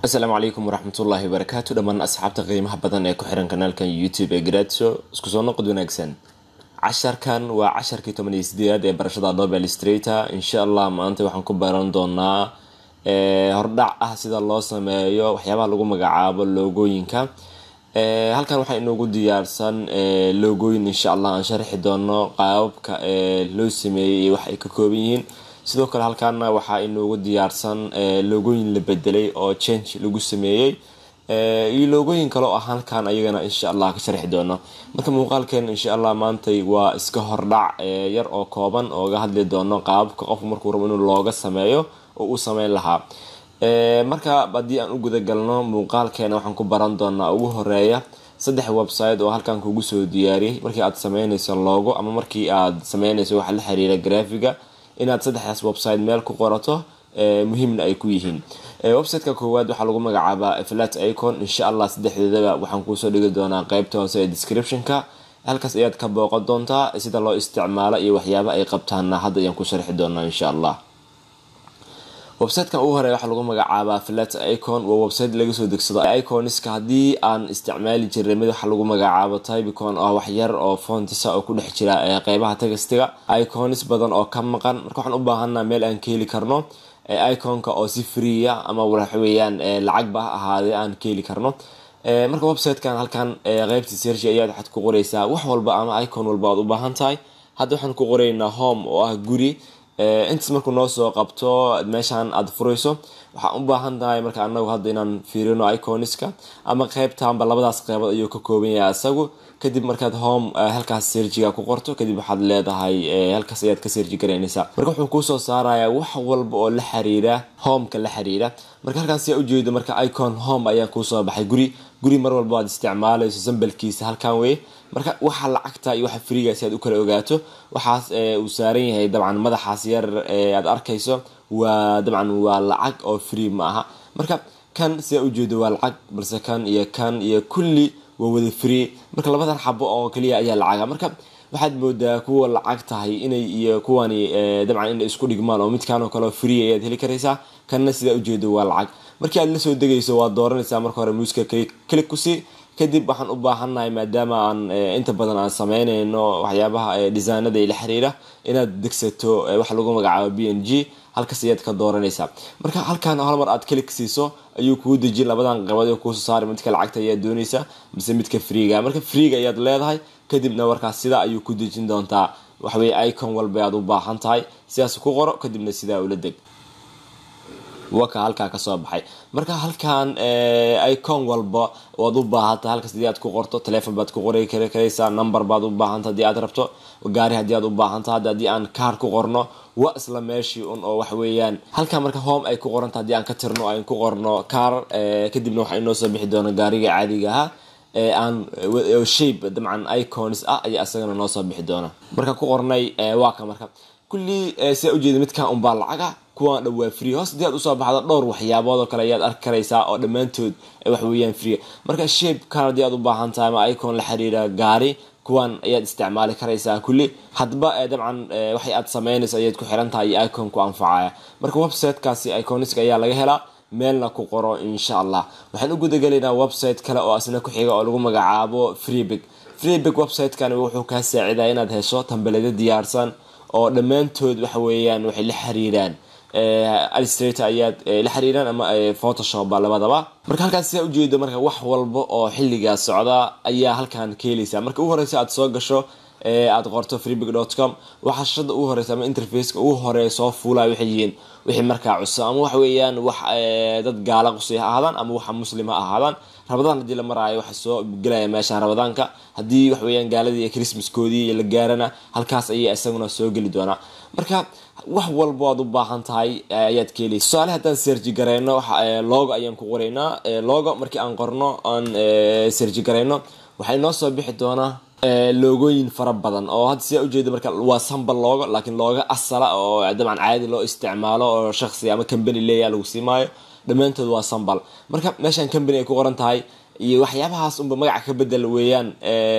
asalaamu calaykum waraxmatullaahi wabarakaatu dhammaan asxaabta qiimaha badan ee ku xiran kanaalkan youtube ee garaadso isku soo noqod wanaagsan casharkan waa casharkii toban iyo sideedaad ee barashada adobe illustrator insha allah maanta waxaan ku baran doonaa hordhac ah sida loo sameeyo waxyaabaha lagu magacaabo loogooyinka halkan waxaa inoogu diyaarsan loogooyin insha allah aan sharxi doono qaababka loo sameeyey iyo wax ay ka kooban yihiin sidoo kale halkaana waxaa inoogu diyaarsan loogooyin la bedelay oo change lagu sameeyey iyo loogooyin kale oo ah halkan ayagana insha allah ka sharxi doono marka muuqaalkeena insha allah maantay waa iska hordhac yar oo kooban ooga hadli doono qaababka qofku markuu rabo inuu looga sameeyo oo uu sameyn lahaa marka haddii aan u gudagalno muuqaalkeena waxaan ku baran doonaa ugu horeeya saddex website oo halkan kugu soo diyaariyay markii aad sameynayso logo ama markii aad sameynayso waxa la xiriira graphiga inaad saddexdaas website meel ku qorato muhiimna ay ku yihiin websiteka koowaad waxaa lagu magacaabaa flat icon insha allah saddexdoodaba waxaan kuusoo dhigi doonaa qeybta hoose ee descriptionka halkaas ayaad ka booqan doontaa sida loo isticmaalo iyo waxyaaba ay qabtaana hadda ayaan ku sharxi doonaa insha allah websitekan ugu horeya waxaa lagu magacaabaa flat icon waa website laga soo degsado iconiska haddii aan isticmaali jiray mid waxaa lagu magacaabo typicon oo wax yar oo fontisa oo ku dhex jira qeybaha tagastiga iconis badan oo ka maqan marka waxaan u baahanaa meel aan ka heli karno iconka oo si freeya ama waxaweyaan lacagba ha ahaadee aan ka heli karno marka websitekan halkan qeybta sergi ayaad waxaad ku qoreysaa wax walba ama icon walba aad u baahan tahay hadda waxaan ku qoreynaa home oo ah guri intaas markuu noo soo qabto meeshaan aada furayso waxaan u baahan tahay marka anagu hadda inaan fiirino iconiska ama qeybtanba labadaas qeybood ayuu ka kooban yahay isagu kadib markaad home halkaas serjiga ku qorto kadib waxaad leedahay halkaas ayaad ka serji garaynaysaa marka wuxuu kuusoo saarayaa wax walba oo la xiriira homeka la xiriira marka halkaan siyaa ujeedo marka icon home ayaan kuusoo baxay guri guri mar walba aad isticmaalayso sambalkiisa halkan wey marka waxa lacagta iyo waxa friga si aad u kala ogaato waxaas uu saaran yahay dabcan madaxaas yar aad arkayso waa dabcan waa lacag oo free ma aha marka kan sidaa ujeedo waa lacag balse kan iyo kan iyo kulli waa wada free marka labadan xabo oo kaliya ayaa lacaga marka waxaad moodaa kuwa lacag tahay inay iyo kuwani dabcan inay isku dhigmaan oo midkan oo kale free ayaad heli karaysaa kanna sidaa ujeedo waa lacag markii aad lasoo degayso waad dooranaysaa marka hore muuska click kusi kadib waxaan u baahannahay maadaama aan inta badan aan sameynayno waxyaabaha designada la xiriira inaad degsato waxa lagu magacaabo b n g halkaas ayaad ka dooranaysaa marka halkan hal mar aad click siiso ayuu kuu dejin labadan qabad kuusoo saari midka lacagta ayaad doonaysaa mise midka freega marka freega ayaad leedahay kadibna warkaas sidaa ayuu ku dejin doontaa waxaweye icon walba aad u baahan tahay sidaas ku qoro kadibna sidaa ula deg waka halkaa kasoo baxay marka halkan icon walba waad u baahanta halkaas hadii aad ku qorto telefon baad ku qori karaysaa number baad u baahanta hadii aad rabto gaari hadii aad u baahanta hadda haddii aan kaar ku qorno waa isla meeshii un oo wax weeyaan halkan marka home ay ku qoranta haddii aan ka tirno aan ku qorno kaar kadibna waxaa inoo soo bixi doona gaariga caadiga ahaa aan shape dabcan icons ah ayaa isagana noo soo bixi doona marka ku qornay waa ka marka kulli sidaa ujeeda midkan unbaa lacaga kuwaan dhan waa free hoos hadii aad usoo baxdo dhowr waxyaabood oo kale ayaad arki karaysaa oo dhammaantood waxweeyaan free marka shape kan haddii aad u baahan tahay ama icon la xiriira gaari kuwan ayaad isticmaali karaysaa kulli hadba dabcan waxay aad sameynayso ayaad ku xiran tahay iyo icon ku anfacaya marka websitekaasi iconiska ayaa laga helaa meelna ku qoro insha allah waxaan u gudagelaynaa website kale oo asna ku xiga oo lagu magacaabo freebig freebig websitekan wuxuu kaa saacidaa inaad hesho tambalada diyaarsan oo dhammaantood waxa weeyaan waxay la xiriiraan illustrator ayaad la xiriiraan ama photoshop labadaba marka halkaas sidaa ujeedo marka wax walba oo xilligaa socda ayaa halkan ka heleysaa marka ugu horeysa aad soo gasho aad qorto freebig com waxaa shashada ugu horeysa ama interfaceka ugu horeeya soo fuulaya waxay yihiin wixii markaa cusub ama wax weeyaan wax dad gaala qusay ha ahaadaan ama waxa muslim ha ahaadaan rabadaan haddii la maraayo waxa soo gelaya meeshaan rabadaanka haddii wax weeyaan gaaladii iyo christmaskoodii la gaarana halkaas ayay isaguna soo geli doonaa marka wax walba aad u baahan tahay ayaad ka heleysa tusaale haddaan serji garayno logo ayaan ku qoraynaa logo markii aan qorno aan serji garayno waxay noo soo bixi doonaa loogooyin fara badan oo hadda sidaa ujeeda marka waa sambal loogo laakiin looga asala oo dabcan caadi loo isticmaalo oo shaksi ama company leeya lagu siimaayo dhammaantood waa sambal marka meeshaan company ay ku qoran tahay iyo waxyaabahaas unba magaca ka bedel weeyaan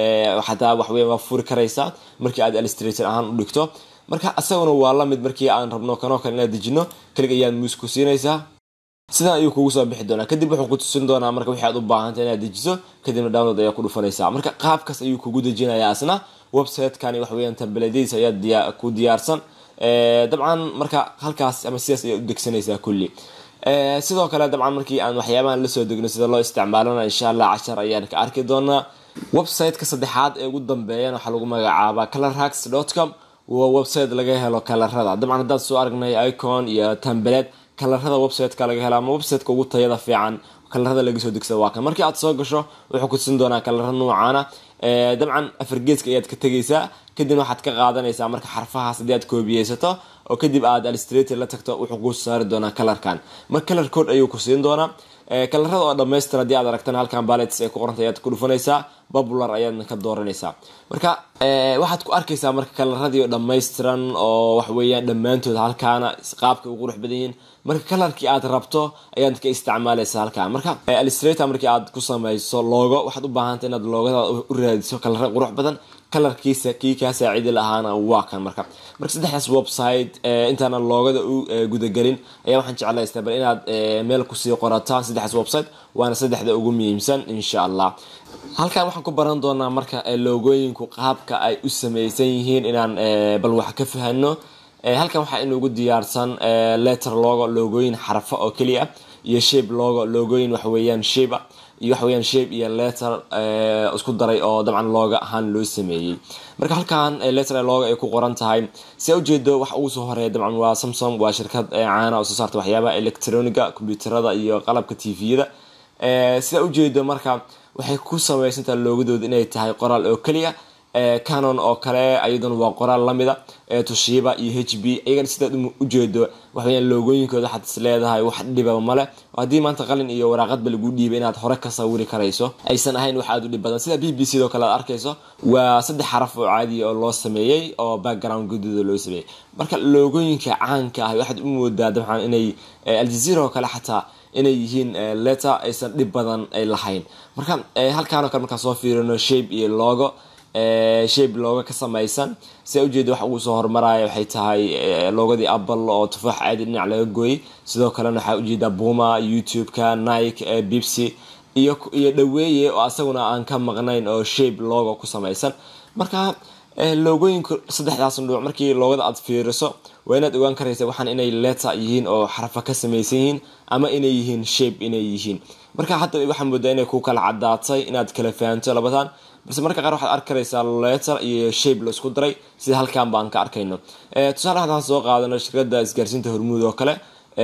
xataa waxweyan waa furi karaysaa markii aad illustrator ahaan u dhigto marka isaguna waa lamid markii aan rabno kanoo kale inaad dejino kelig ayaad muus ku siinaysaa sidan ayuu kugu soo bixi doonaa kadib wuxuu ku tusin doonaa marka wixii aad u baahanta inaad dejiso kadibna download ayaa ku dhufanaysaa marka qaabkaas ayuu kugu dejinayaa asna website-kani wax weeyaan tambaladiis ayaa ku diyaarsan dabcan marka halkaas ama sidaas ayaa u degsanaysaa kulli sidoo kale dabcan markii aan waxyaabahan lasoo degno sida loo isticmaalana insha allah cashar ayaan ka arki doonaa website-ka saddexaad ee ugu dambeeyana waxaa lagu magacaabaa colorhax com waa website laga helo kalarada dabcan haddaad soo aragnay icon iyo tambeled kalarada website-ka laga helo ama website-ka ugu tayada fiican kalarada laga soo degsada waa kan markii aad soo gasho wuxuu ku tusin doonaa kalara noocaana dabcan afargeeska ayaad ka tegaysaa kadibna waxaad ka qaadanaysaa marka xarfahaas haddii aad koobiyeysato oo kadib aad alistrator la tagto wuxuu kuu saari doonaa kalarkan marka kalar code ayuu ku siin doonaa kalarada oo dhamaystir haddii aad aragtana halkan balets ay ku qoranta ayaad ku dhufanaysaa popular ayaadna ka dooranaysaa marka waxaad ku arkaysaa marka kalaradii oo dhammaystiran oo waxweeyaan dhammaantood halkaana qaabka u qurux badan yihiin marka kalarkii aad rabto ayaad ka isticmaalaysa halkan marka alistrator markii aad ku samayso loogo waxaad u baahanta inaad loogada u raadiso kalara qurux badan kalarkiisa kii kaa saacidi lahaana waa kan marka marka saddexdaas website intaana loogada u gudagelin ayaa waxaan jeclaystaa bal inaad meel kusii qorataan saddexdaas website waana saddexda ugu muhiimsan insha allah halkan waxaan ku baran doonaa marka loogooyinku qaabka ay u sameysan yihiin inaan bal wax ka fahano halkan waxaa inugu diyaarsan letter logo loogooyin xarfo oo keliya iyo shape logo loogooyin waxweeyaan shape iyo waxaweyaan shape iyo letter isku daray oo dabcan looga ahaan loo sameeyey marka halkan letter logo ay ku qoran tahay si ujeedo wax ugu soo horeeya dabcan waa samsung waa shirkad caana oo soo saarta waxyaabaha electroniga combyuuterada iyo qalabka tviyada sida ujeedo marka waxay ku samaysantaha loogadooda inay tahay qoraal oo keliya canon oo kale ayaduna waa qoraal lamida tushiba iyo h b iyagana sidaad ujeedo waxaweyaan loogooyinkooda waxaad is leedahay wax dhibaba male haddii maanta qalin iyo waraaqadba lagu dhiibay inaad hore ka sawiri karayso aysan ahayn wax aad u dhib badan sida b b c oo kale aad arkayso waa saddex xaraf oo caadiya oo loo sameeyey oo background gududa loo sameeyey marka loogooyinka caanka ah waxaad u moodaa dabcan inay aljazeera oo kale xataa inay yihiin letter aysan dhib badan ay lahayn marka halkaanoo kale markaan soo fiirino shape iyo logo shape looga ka samaysan sia ujeeda waxa ugu soo hormaraya waxay tahay loogadii apple oo tufaax caadi dhinac laga gooyey sidoo kalena waxaa ujeedaa buma youtube-ka nike bibsy iyo iyo dhaweeye oo asaguna aan ka maqnayn oo shape logo ku samaysan marka loogooyinka saddexdaas nuuc markii loogada aad fiiriso waa inaad ogaan karaysa waxaan inay letter yihiin oo xarfa ka samaysan yihiin ama inay yihiin shape inay yihiin marka hadda waxaa moodaa inay ku kala cadaatay inaad kala fahanto labadan balse marka qaar waxaad arki karaysaa letter iyo shape la isku daray sida halkan baan ka arkayno tusaale haddaan soo qaadano shirkada isgaarsiinta hormuud oo kale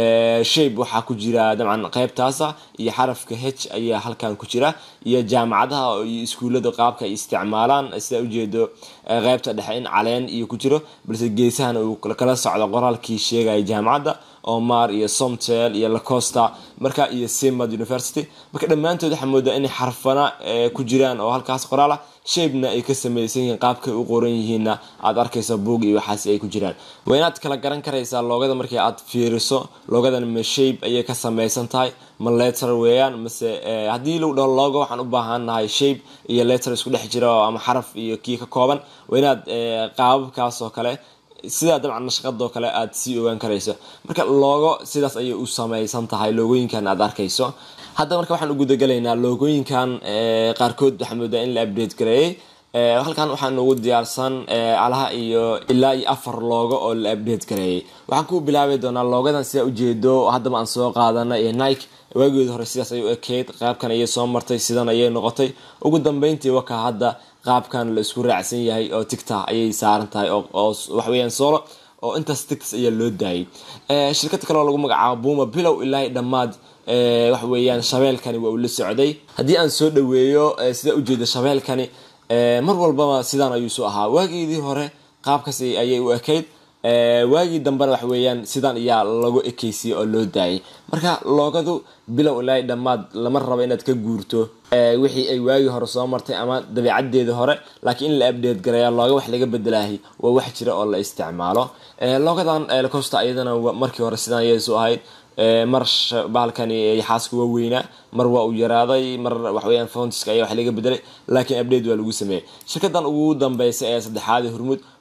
shape waxaa ku jira dabcan qeybtaasa iyo xarafka h ayaa halkan ku jira iyo jaamacadaha iyo iskuullada qaabka ay isticmaalaan sida ujeedo qeybta dhexe in caleen iyo ku jiro balse geesahana uu kala socdo qoraalkii sheegaya jaamacadda omar iyo somtel iyo lacosta marka iyo simad university marka dhammaantood waxaa moodaa inay xarfana ku jiraan oo halkaas qoraal ah shapena ay ka samaysan yihiin qaabkay u qoran yihiinna aad arkaysa boog iyo waxaas ay ku jiraan waa inaad kala garan karaysaa loogada markii aad fiiriso loogadan ma shape ayay ka samaysan tahay ma letter weeyaan mase haddii lagu dhaho logo waxaan u baahannahay shape iyo letter isku dhex jira ama xaraf iyo kii ka kooban waa inaad qaababkaas oo kale sidaa dabcan nashqadoo kale aad sii ogaan karayso marka loogo sidaas ayay u samaysan tahay loogooyinkan aad arkayso hadda marka waxaan u gudagalaynaa loogooyinkan qaarkood waxaa moodaa in la update gareeyey halkan waxaa noogu diyaarsan alaha iyo ilaa iyo afar loogo oo la update gareeyey waxaan ku bilaabi doonaa loogadan sidaa ujeedo haddaba aan soo qaadana iyo nike waageeda hore sidaas ayay u ekeyd qaabkan ayay soo martay sidan ayay noqotay ugu dambeyntii waka hadda qaabkan la isku raacsan yahay oo tigta ayay saaran tahay oo waxweyaan solo oo intaas tigtas ayaa loo daayay shirkad kaleoo lagu magacaabo buma bilow ilaahay dhammaad waxa weeyaan shabeelkani waa uu la socday haddii aan soo dhaweeyo sidaa ujeeda shabeelkani mar walbaba sidaan ayuu soo ahaa waageedii hore qaabkaas ayay u ekayd waagii dambena wax weeyaan sidan ayaa lagu ekeysiyey oo loo daayay marka loogadu bilow ilaahay dhammaad lama rabo inaad ka guurto wixii ay waagii hore soo martay ama dabeecadeedii hore laakiin in la update gareeya looga wax laga bedelaahay waa wax jira oo la isticmaalo loogadan costa ayadana markii hore sidan ayay soo ahayd mar bahalkani xaaska waa weynaa mar waa uu yaraaday mar waxweyaan fountiska ayaa wax laga bedelay laakiin update waa lagu sameeyey shirkadan ugu dambeysa ee saddexaad hormuud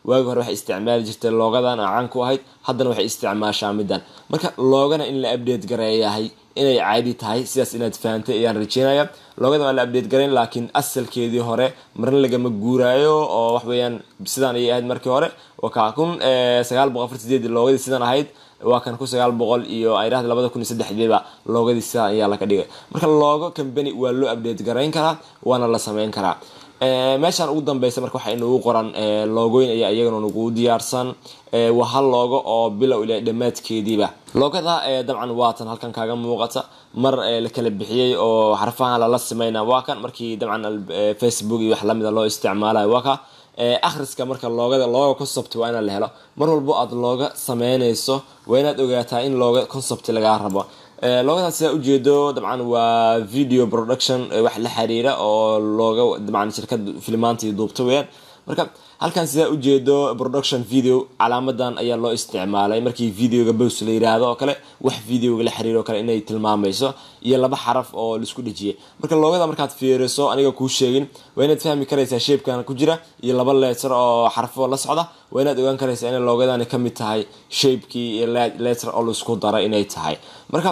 waagi hore waxay isticmaali jirtay loogadan caan ku ahayd haddana waxay isticmaashaa middan marka loogana in la update gareeyahay inay caadi tahay sidaas inaad fahantay ayaan rajeynaya loogada waa la update garayn laakiin asalkeedii hore marna lagama guuraayo oo wax weeyaan sidaan ayay ahayd markii hore waa kaa kun sagaal boqol afar sideed loogadii sidan ahayd waa kan kun sagaal boqol iyo ay dhahda labada kun iyo saddexdeeba loogadii sidaan ayaa laga dhigay marka loogo company waa loo update garayn karaa waana la sameyn karaa meeshaan ugu dambeysa marka waxaa inagu qoran loogooyin ayaa iyagana nagu diyaarsan waa hal loogo oo bilow ila dhammaadkeediiba loogada dabcan waatan halkan kaaga muuqata mar la kala bixiyey oo xarfahan lala sameyna waa kan markii dabcan facebook iyo wax lamida loo isticmaalayo waa ka akhriska marka loogada looga concept waa inaad la helo mar walbo aad looga sameynayso waa inaad ogaataa in looga concept lagaa rabo loogadaas sidaa ujeedo dabcan waa video production wax la xiriira oo looga dabcan shirkad filmaanta iyo duubta weyaan marka halkan sidaa ujeedo production video calaamadan ayaa loo isticmaalay markii videoga bows la yiraahdo oo kale wax videoga la xiriiro o kale inay tilmaamayso iyo laba xaraf oo laisku dhejiyay marka loogada markaad fiiriso aniga kuu sheegin waa inaad fahmi karaysaa sheebkan ku jira iyo laba leetar oo xarfo la socda waa inaad ogaan karaysaa inay loogadani kamid tahay sheebkii iyo leetar oo laisku daray inay tahay marka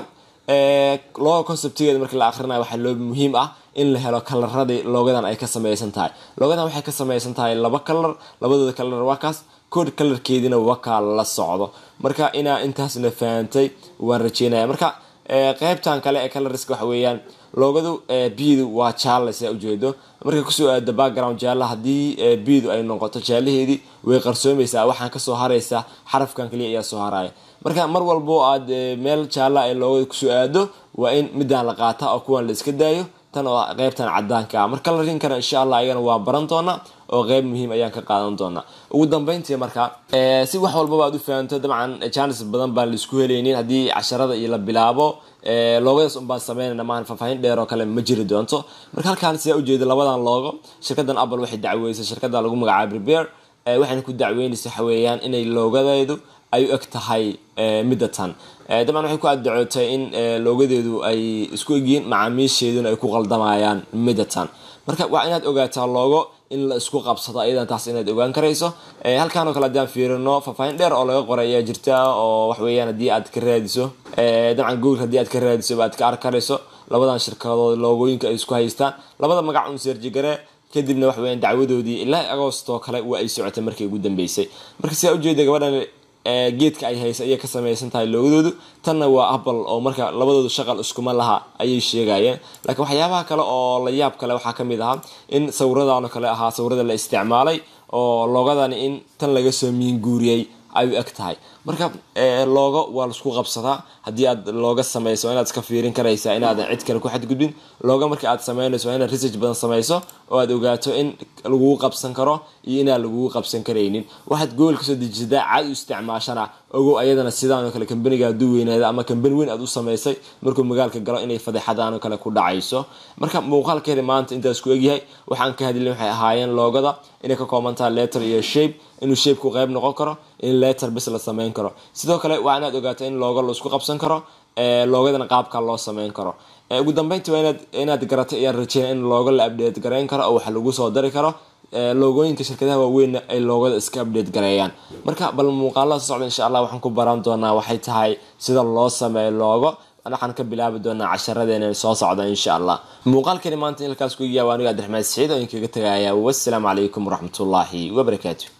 looga conceptigeeda markii la akhrinayo waxaa loo muhiim ah in la helo kalaradii loogadan ay ka sameysan tahay loogadan waxay ka sameysan tahay laba kalar labadooda kalar waa kaas kood kalarkeediina wakaa la socdo marka inaa intaasna fahantay waan rajeynaya marka qeybtan kale ee coloriska waxa weeyaan loogadu biidu waa jaale sidaa ujeedo markay kusoo aado background jaalla haddii biidu ay noqoto jaalaheedii way qarsoomaysaa waxaan kasoo haraysaa xarafkan kaliya ayaa soo haraya marka mar walbo aad meel jaalla ay loogada kusoo aado waa in midaan la qaata oo kuwan la iska daayo tan oo qeybtan cadaanka ah marka colorinkana insha allah ayagana waa baran doonaa oo qeyb muhiim ayaan ka qaadan doonaa ugu dambeyntii marka si wax walbaba aad u fahanto dabcan janis badan baan laisku helaynin haddii casharada iyo la bilaabo loogadaas unbaan sameynayna maahan faahfaahin dheer oo kale ma jiri doonto marka halkaan sidaa ujeeda labadan loogo shirkadan apple waxay dacweysay shirkada lagu magacaabo repair waxayna ku dacweynaysa waxa weeyaan inay loogadeedu ay u eg tahay midda tan dabcan waxay ku addacootay in loogadeedu ay isku egyihiin macaamiisheeduna ay ku qaldamayaan midda tan marka waa inaad ogaataa loogo in la isku qabsado ayadan taas inaad ogaan karayso halkaan oo kale haddii aan fiirino faahfaahin dheer oo laga qoray ayaa jirta oo waxweeyaan haddii aad ka raadiso dabcan google haddii aad ka raadiso aad ka arki karayso labadan shirkadood loogooyinka ay isku haystaan labada magac un seerjigare kadibna waxaweyaan dacwadoodii ilaa agoostoo kale waa ay socotay markii ugu dambeysay marka sidaa ujeeda gabadhan geedka ay haysa ayay ka samaysan tahay loogadoodu tanna waa apple oo marka labadoodu shaqal iskuma laha ayay sheegayeen laakiin waxyaabaha kale oo la yaab kale waxaa kamid ahaa in sawiradan oo kale ahaa sawirada la isticmaalay oo loogadani in tan laga soo miinguuriyey ay u eg tahay marka loogo waa laisku qabsadaa haddii aad looga sameyso waa inaad iska fiirin karaysaa inaadan cid kale ku xadgudbin looga marka aad sameynayso waa inaad research badan sameyso oo aad ogaato in lagugu qabsan karo iyo inaan lagugu qabsan karaynin waxaad gool kasoo dejisadaa caad u isticmaashana ogow ayadana sidaan oo kale kambaniga hadduu weynaada ama kambani weyn aad u sameysay markuu magaalka galo inay fadeexadaan oo kale ku dhacayso marka muuqaalkeeda maanta intaas ku egyahay waxaan ka hadlin waxay ahaayeen loogada inay ka kooban tahay letter iyo shape inuu shapeku qayb noqon karo in letter bis la sameyn karo sidoo kale waa inaad ogaato in looga laisku qabsan karo loogadana qaabka loo sameyn karo ugu dambeyntii waa inaad garatay ayaan rajeynaya in looga la update gareyn karo oo wax lagu soo dari karo loogooyinka shirkadaha waaweynna ay loogada iska update gareeyaan marka bal muuqaalada soo socda insha allah waxaan ku baran doonaa waxay tahay sida loo sameeyo loogo waxaan ka bilaabi doonaa casharadeena soo socda insha allah muuqaalkani maanta in halkaas ku yaaba aniga abdiraxmaan saciid oo idinkaga tagaya wassalaamu calaykum waraxmatullaahi wabarakaatu